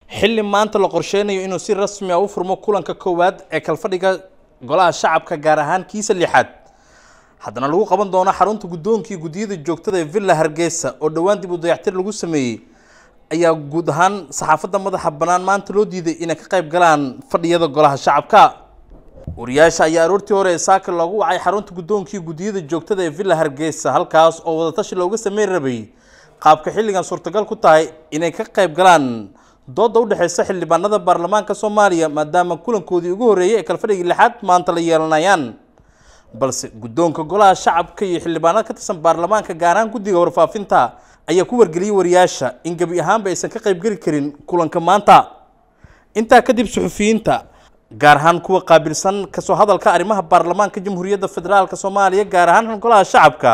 xilli maanta la qorsheynayo inuu si rasmi ah u furmo kulanka koowaad ee kalfadhiga golaha shacabka gaar ahaan kiisa lixaad haddana lagu qaban doono xarunta guddoonkii guddiyada joogtada ee villa hargeysa oo dhowaan dib u dayactir lagu sameeyey ayaa guud ahaan saxaafadda madaxa bannaan maanta loo diiday inay ka qayb galaan fadhiyada golaha shacabka wariyaasha ayaa aroortii hore ee saaka loogu wacay xarunta guddoonkii guddiyada joogtada ee villa hargeysa halkaas oo wadatashi looga sameyn rabay qaabka xilligan suurtagal ku tahay inay ka qayb galaan dooda udhexeysa xildhibaanada baarlamaanka soomaaliya maadaama kulankoodii ugu horreeyay ee kalfadhigii lixaad maanta la yeelanayaan balse guddoonka golaha shacabka iyo xildhibaanada ka tirsan baarlamaanka gaar ahaan guddiga warfaafinta ayaa ku wargeliyey wariyaasha in gebi ahaanba aysan ka qaybgeli karin kulanka maanta intaa kadib suxufiyiinta gaar ahaan kuwa qaabilsan kasoo hadalka arrimaha baarlamaanka jamhuuriyadda federaalk soomaaliya gaar ahaan golaha shacabka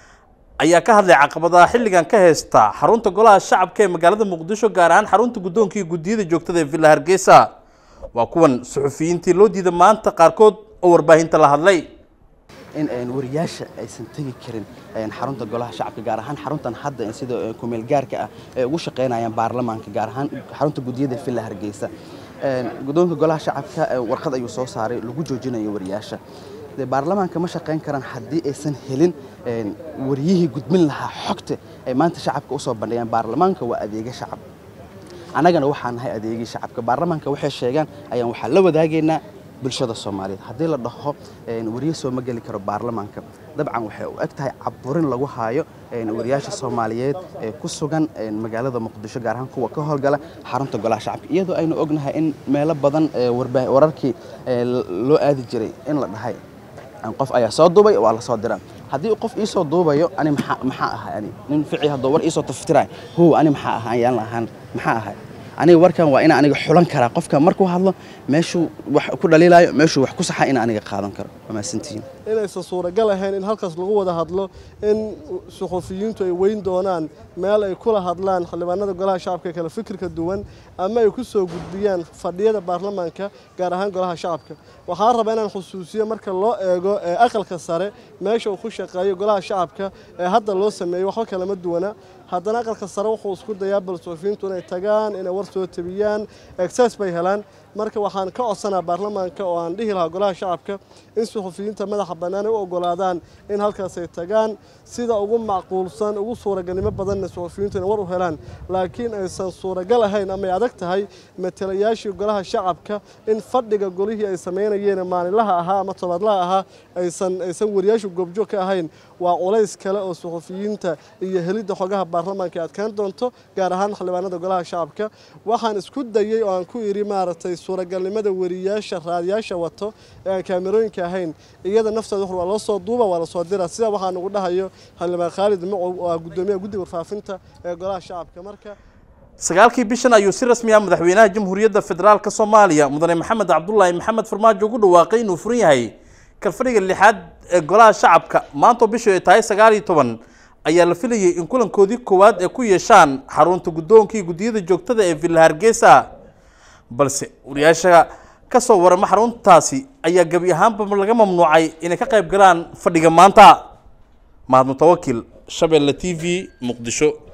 ayaa ka hadlay caqabadaha xilligan ka heysta xarunta golaha shacabka ee magaalada muqdisho gaar ahaan xarunta guddoonkii guddiyada joogtada ee villa hargeysa waa kuwan suxufiyiintii loo diiday maanta qaarkood oo warbaahinta la hadlay in wariyaasha aysan tegi karin xarunta golaha shacabka gaar ahaan xaruntan hadda sida kumeel gaarka ah ay ugu shaqaynayaan baarlamaanka gaar ahaan xarunta guddiyada villa hargeysa guddoonka golaha shacabka warqad ayuu soo saaray lagu joojinayo wariyaasha baarlamaanka ma shaqayn karaan haddii aysan helin wariyihii gudbin lahaa xogta ay maanta shacabka usoo bandhigeen baarlamaanka waa adeega shacab annagana waxaan nahay adeegii shacabka baarlamaanka waxay sheegaan ayaan waxaa la wadaagaynaa bulshada soomaaliyeed haddii la dhaho wariye soo ma geli karo baarlamaanka dabcan waxay u eg tahay caburin lagu haayo wariyaasha soomaaliyeed ee ku sugan magaalada muqdisho gaar ahaan kuwa ka howlgala xarunta golaha shacabka iyadoo aynu ognahay in meelo badan wararkii loo aadi jiray in la dhahay qof ayaa soo duubay waa la soo diraa haddii qof iisoo duubayo ani maxaa ahay ani nin fici hadduu war iisoo taftiray how ani maxaa ahaa ayaan lahaan maxaa ahay aniga warkan waa ina aniga xulan karaa qofka markuu hadlo meeshuu wax ku dhaliilayo meeshuu wax ku saxa ina aniga qaadan karo waa mahadsantihiin inaysan suuragal ahayn in halkaas lagu wada hadlo in suxufiyiintu ay weyn doonaan meel ay kula hadlaan xildhibaanada golaha shacabka ee kale fikirka duwan ama ay ku soo gudbiyaan fadhiyada baarlamaanka gaar ahaan golaha shacabka waxaan rabaa inaan xusuusiyo marka loo eego aqalka sare meesha uu ku shaqeeyo golaha shacabka ee hadda loo sameeyey waxba kalama duwana haddana aqalka sare wuxuu isku dayaa bal suxufiyiintu inay tagaan inay war soo tabiyaan exces bay helaan marka waxaan ka codsanaa baarlamaanka oo aan dhihi lahaa golaha shacabka in suxufiyiinta madaxa bannaan ay u ogolaadaan in halkaas ay tagaan sida ugu macquulsan ugu suuragalnimo badanna suxufiyiintu inay war u helaan laakiin aysan suuragal ahayn ama ay adag tahay matalayaashii golaha shacabka in fadhiga golihii ay samaynayeen maalinlaha ahaa ama tobaadlaha ahaa aysan aysan wariyaashu goobjoog ka ahayn waa culays kale oo suxufiyiinta iyo helidda xogaha baarlamaanka ay adkaan doonto gaar ahaan xildhibaanada golaha shacabka waxaan isku dayey oo aan ku idhi maaragtay suuragalnimada wariyaasha raadiyaasha wato ee aan kaamerooyinka ahayn iyada naftooda waa loo soo duuba waa lasoo dira sidaa waxaa nagu dhahayo xildhibaan khaalid macow oo ah guddoomiyaha guddiga warfaafinta ee golaha shacabka marka sagaalkii bishan ayuu si rasmi ah madaxweynaha jamhuuriyadda federaalk soomaaliya mudane maxamed cabdulaahi maxamed farmaajo ugu dhawaaqay inuu furan yahay kalfadhiga lixaad ee golaha shacabka maantoo bishu ay tahay sagaal iyo toban ayaa la filayay in kulankoodii koowaad ay ku yeeshaan xarunta guddoonkii guddiyada joogtada ee villa hargeysa balse wariyaasha ka soo warama xaruntaasi ayaa gebi ahaanba laga mamnuucay inay ka qayb galaan fadhiga maanta mahad mutawakil shabeelle t v muqdisho